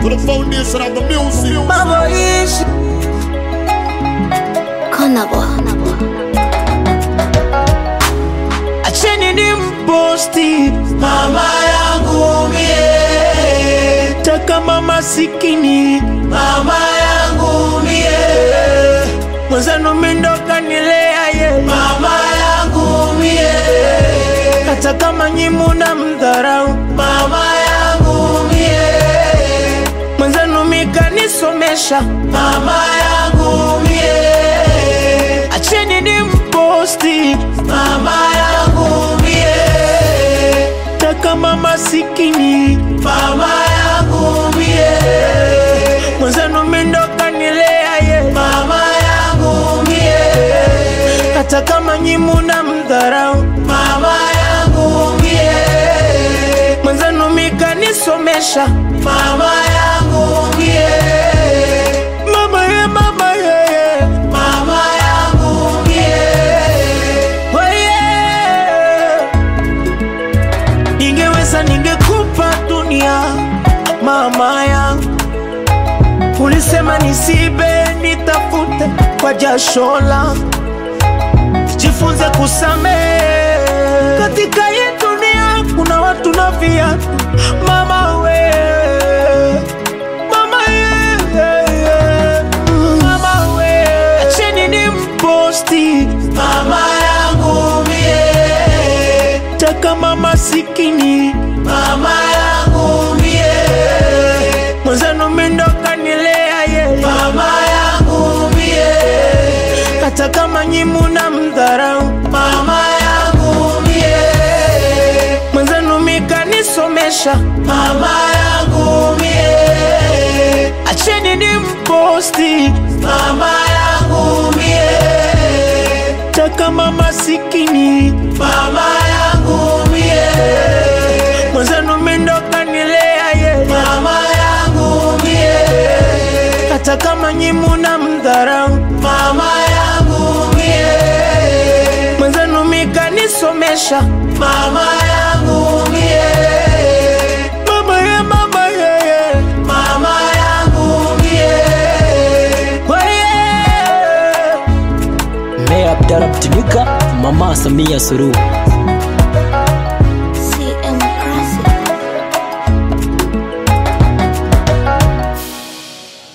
to the foundation of the music. Maboishi Konabo. acheni ni mposti mama yangu mie taka mama sikini mama yangu mie mwenzenu mindoka nilea ye mama yangu mie hata kama nyimu na mdharau mama yangu mie mwenzenu mikanisomesha mama yangu mie acheni ni mposti mama yangu mie taka mama sikini mama yangu mie mwenzenu mindoka nilea ye mama yangu mie hata kama nyimu na mdharau mama yangu mie mwenzenu mikanisomesha mama yangu mie mama ye mama ye ye mama yangu mie weye ningeweza ningekupa dunia mama yangu ulisema nisibe nitafute kwa jasho langu jifunze kusamehe katika hii dunia kuna watu na viatu mama we mama ye, ye, ye. mama we acheni ni mposti mama yangu mie taka mama sikini mama yangu mie mwenzenu mindoka nilea ye mama yangu mie hata kama nyimu na mdharau mama yangu mie mwenzenu mikanisomesha mama yangu mie acheni ni mposti mama yangu mie taka mama sikini mama yangu mie mwenzenu mindoka nilea ye mama yangu mie hata kama nyimu na mdharau mama yangu mie mwenzenu mikanisomesha mama yangu mie mama ye mama ye ye mama yangu mie weye Meya Abdalla Mtinuka, Mama Samia Suluhu.